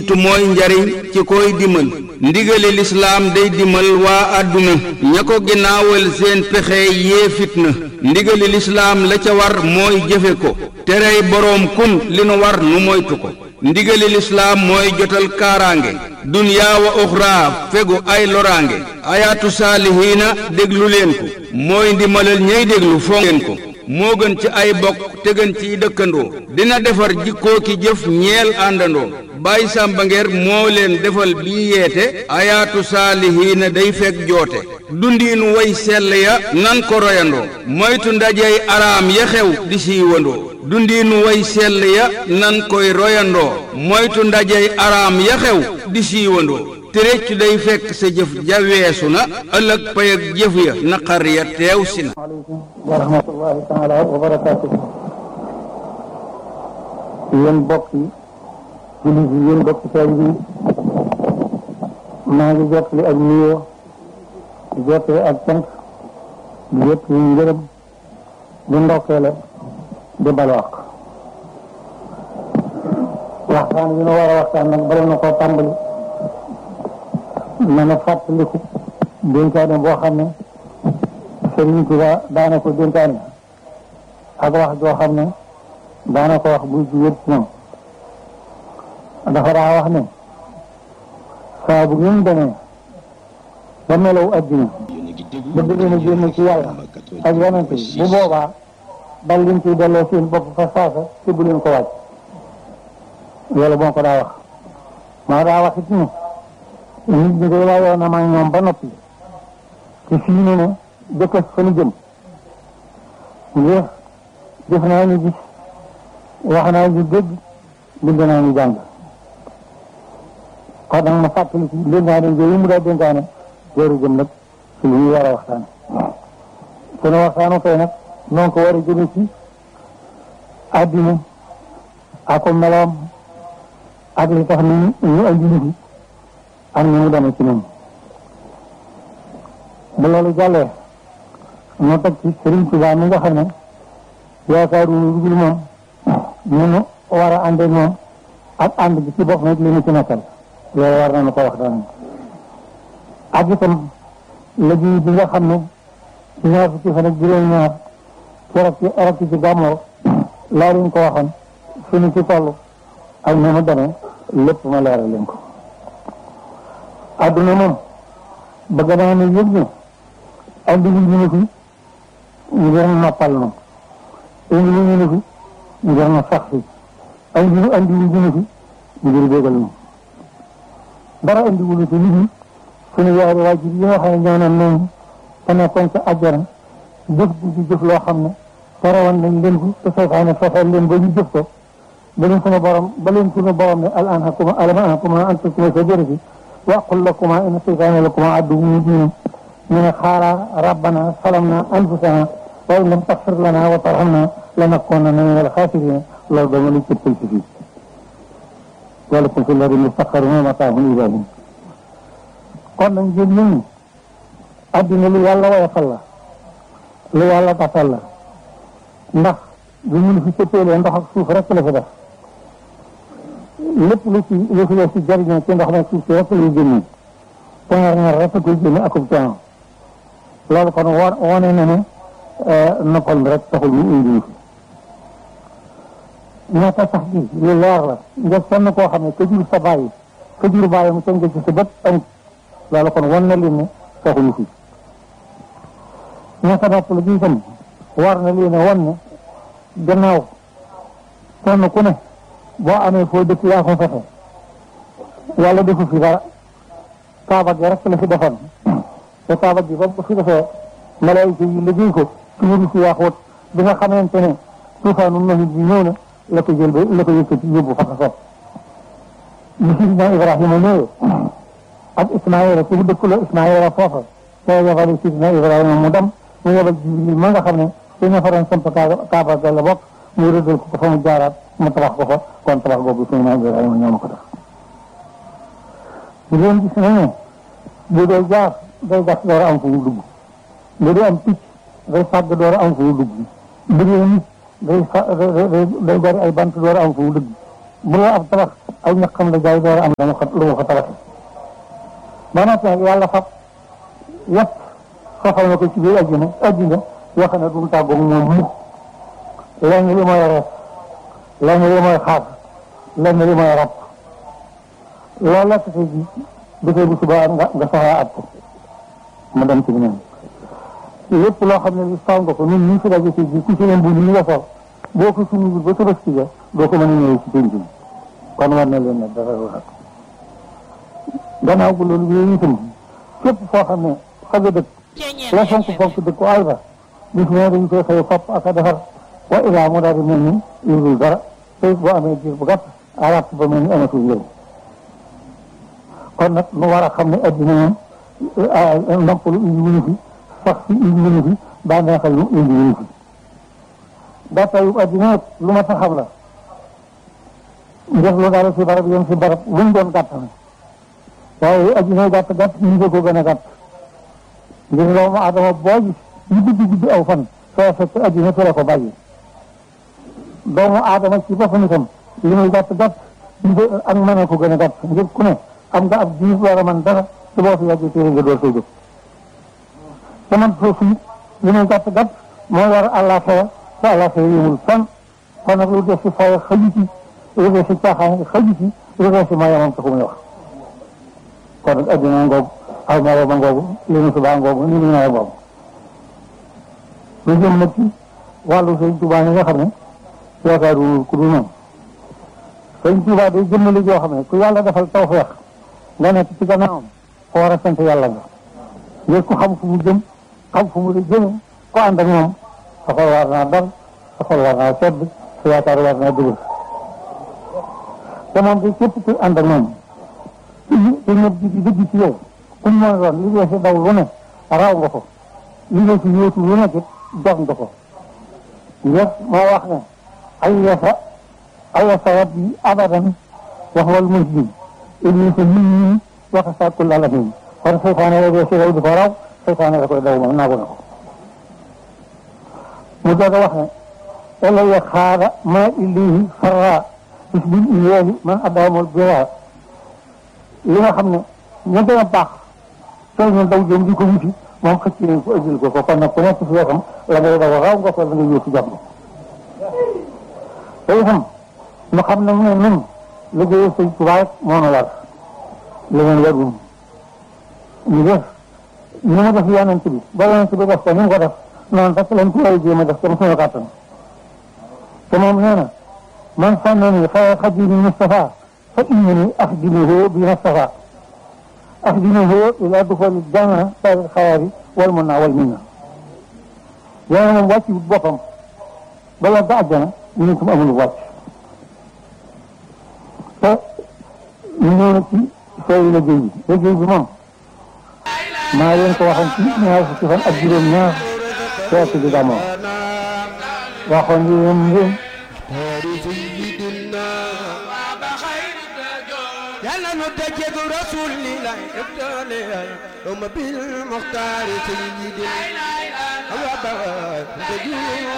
jiitu mooy njariñ ci koy dimal ndigali lislaam day dimal waa àdduna ña ko ginnaawal seen pexe yee fitna ndigali lislaam la ca war mooy jëfe ko terey boroom kun li nu war nu moytu ko ndigali lislaam mooy jotal kaaraange dunyaa wa uxraa fegu ay loraange ayaatu saalihiina déglu leen ko mooy ndimalal ñey déglu fonk leen ko moo gën ci ay bokk te gën ciy dëkkandoo dina defar jikkoo ki jëf ñeel àndandoo bàyyi sàmba ngeer moo leen defal bii yeete ayaatu saalihiina day fekk joote dundiinu way sell ya nan ko royandoo moytu ndajey araam ya xew di siiwandoo dundiinu way sell ya nan koy royandoo moytu ndajey araam ya xew di siiwandoo te réccu day fekk sa jëf ja weesu na ëllëg pay ak jëf ya naqar ya teew si na aleykum wa rahmatullahi taala wa barakaatu yéen bokk yi jullit yi yéen bokk taalibe yi maa ngi jottali ak nuyoo di jottali ak cant di jottali ngërëm di ndokkeele di balwaq waxtaan yi nu war a waxtaan nag bala na koo tàmbali na na fàttaliku dénkaane boo xam ne Sëriñ Tuba daana ko dénkaane ak wax joo xam ne daana ko wax buy jugee ci ñoom dafa daa wax ne saa bu ngeen demee ba melaw addina bëgg leen a génn ci yàlla ak yonente bi bu boobaa dal leen ciy delloo seen bopp fa saasa te bu leen ko wàcc loolu moo ko daa wax maa daa wax it ne nit ñi koy waayoo na ma ñoom ba noppi te fii ne ne dëkk fa nu jëm ngir def naa ñu gis wax naa ñu dégg bind naa ñu jàng kon nag ma fàttali ci dénkaane yooyu mu daa dénkaane jooru jëm nag ci li ñu war a waxtaane sunu waxtaanu tey nag noonu ko war a jëme ci àddina ak ko meloom ak li tax ni ñu andi ñu fi ak ni mu demee ci ñoom bu loolu jàllee ñu teg ci Sëriñ Tuubaa mi nga xam ne yaakaaru lu dul moom ñu nu war a ànd ak moom ak ànd bi ci bopp nag li ñu ci nekkal loolu war nañu ko wax daan ak itam liggéey bi nga xam ne ci ñaar fukki fan ak juróom-ñaar ci rek ci rek ci gàmmoo laa leen ko waxoon suñu ci toll ak ni mu demee lépp ma leeral leen ko adduna moom bëgg naa ne yëg ne andi lu ñu ne fi ngir noppal na indi lu ñu ne fi ngir na sax fi andi lu andi lu ñu ne fi ngir bégal na dara andi wu ñu fi nit ñi suñu yaari waajur yi nga xam ne ñoo naan noonu te nekkoon ca àjjana jëf ji di jëf loo xam ne terewoon nañ leen ko te seytaane fexeel leen ba ñu jëf ko ba leen suñu borom ba leen suñu borom ne al anhakuma alam anhakuma an takuma shajarati wa aqul lakuma inna seytaane lakuma aduwwun mubin ñu ne xaara rabbana salamna anfusana wa in lam taxfir lana wa tarhamna lanakunanna min alxaasirina loolu dama la cëppal ci fii walakum fi lardi mustaqarrun wa mataahun ilaa hiin kon nag ngeen ñun ñi addina lu yàlla woyofal la lu yàlla tafal la ndax bu ñu fi cëppeelee ndox ak suuf rek la fi def lépp lu ci lu fi def ci jariñoo ci ndox nag suuf si rek lay génne teŋar ñaar rek koy génne akub coono loolu kon wo wone na ne noppal bi rek taxul ñu indi fi ñaata sax gi lu leer la nga sonn koo xam ne ka jur sa bàyyi ka jur bàyyi mu tënk ci sa bët amut loolu kon wan na leen ne taxuñu fi ñaata nopp la gi itam war na leen a wan ne gannaaw kenn ku ne boo amee foo dëkk yaa ko fexe yàlla defu fi dara kaaba gi rek la fi defoon te kaaba gi ba fi defee malaayika yi liggéey ko ci wuru si yaaxoot bi nga xamante ne tuufaanu nahit bi ñëw na la ko jël ba la ko yëkkati yóbbu fa ko sopp bi sidina Ibrahima ñëwee ak Ismaïla ci dëkk la Ismaïla foofa te yebal sidina Ibrahima mu dem mu yebal Jibril ma nga xam ne ci ña fa doon samp kaaba ga la bokk mu rëddal ko fa mu jaaraat mu tabax ko fa kon tabax boobu sidina Ibrahima ñoo ma ko def bu leen gis nañu bu dee jaar day gas door a am fu mu dugg bu dee am picc day fàgg door a am fu mu dugg bu dee nit day fa day bari ay bant door a am fu mu dugg bu dee ab tabax aw ñaqam la jaay door am dama ko lu ma ko tabax ba noppi nag yàlla fab yëpp soxal na ko ci biir àjjana àjjana yoo xam ne du mu tàggoog moom mukk lenn li mooy rees lenn li mooy xaar lenn li mooy rab loolu la tey ji dafay bu subaa nga nga soxlaa at ko ma dem ci ñoom lépp loo xam ne li saw nga ko ñun ñu fi daje ci ji ku ci leen bu ñu nga sol boo ko suñu ba tabaski ja doo ko mën a ñëwee ci penc bi kon war na leen ne dara wax gannaaw bu loolu yooyu itam képp foo xam ne fa nga dëkk la fonk fonk dëkk àll ba bis ne dañu koy xëy fopp ak a defar wa ilaa mu daal di mel ni yurul dara te boo amee diir bu gàtt arab ba mel ni amatul njëriñ kon nag nu war a xam ne addina moom noppalu indi wuñu fi sax si indi wuñu fi bànneexal lu indi wuñu fi gàttaayu addina nag lu ma sa xam la njëf lu daal si barab yem si barab luñ doon gàtt na waaye addina gàtt gàtt ñu ko gën a gàtt ngir doomu adama boo gis ñu gudd gudd aw fan soo fekk addina fi la ko bàyyi doomu aadama ci boppam itam li muy gàtt gàtt ñu ko ak mën a ko gën a gàtt ngir ku ne am nga ab diir war a mën dara te boo fi yàggee téere nga door koy jóg te man foofu it li muy gàtt gàtt moo war àllaaxira te àllaaxira yëmul fenn kon nag lu def si fay xaju ci lu def si caaxaan xaju ci lu def si mayamam taxu muy wax kon nag addina ngoogu aw maro ma ngoogu li nu subaa ngoogu ni nu nawet boobu lu jëm nag ci wàllu sëñ Tuubaa yi nga xam ne yaakaaru ku dul noonu sëñ Tuubaa day jëmmali joo xam ne ku yàlla defal tawfeex nga nekk ci gannaawam ko war a sant yàlla nga ngir ku xam fu mu jëm xam fu mu la jëme ko ànd ak moom sa xol war naa dal sa xol war naa sedd sa yaakaar war naa dëgër te moom de képp ku ànd ak moom te ñëpp di di dëgg ci yow ku mu mën doon li nga si daw lu ne raw nga ko li nga si yóotu lu nekk jox nga ko ngir moo wax ne ay yasa ay yasa rabbi abadan wax wal muslim ibni sa nit ñi wax sa kul alamin kon seytaane la dee si daw di ko raw seytaane la koy daw moom naagu na ko mu doog a wax ne elaya xaara ma illihi farra bis bil iyeeli man addaamul bira li nga xam ne ña gën a baax soo ñu daw jëm di ko wuti moom xëcc nañ ko ëjjil ko ko kon nag ku nekk si wetam la ngay daw raw nga ko la ngay yóotu jàmm te itam ñu xam ne ne nun liggéey sëñ Tuubaa rek moo nu war leneen warul ñu def ñu mu def yonent bi ba yonent bi def ko ni mu ko def noonu rek lañ ko war a jéem a def comme suñu kàttan te moom nee na man sànnani xayra xadimi Mustafa fa innani axdimuhu bi Mustafa axdimuhu ila duxuli janna sari xayaari wal mun naa wal min na yéen moom wàcc wut boppam bala ba àjjana ñu ne ko amul wàcc te ñu ñëw na ci sooy liggéey bi liggéey bi moom maa leen ko waxoon ci ñaar fukki fan ak juróom ñaar feeti bi damoo waxoon yi yéen ngeen yàlla nu dëjëg rasulillah ibtali um bil muxtaar sayyidil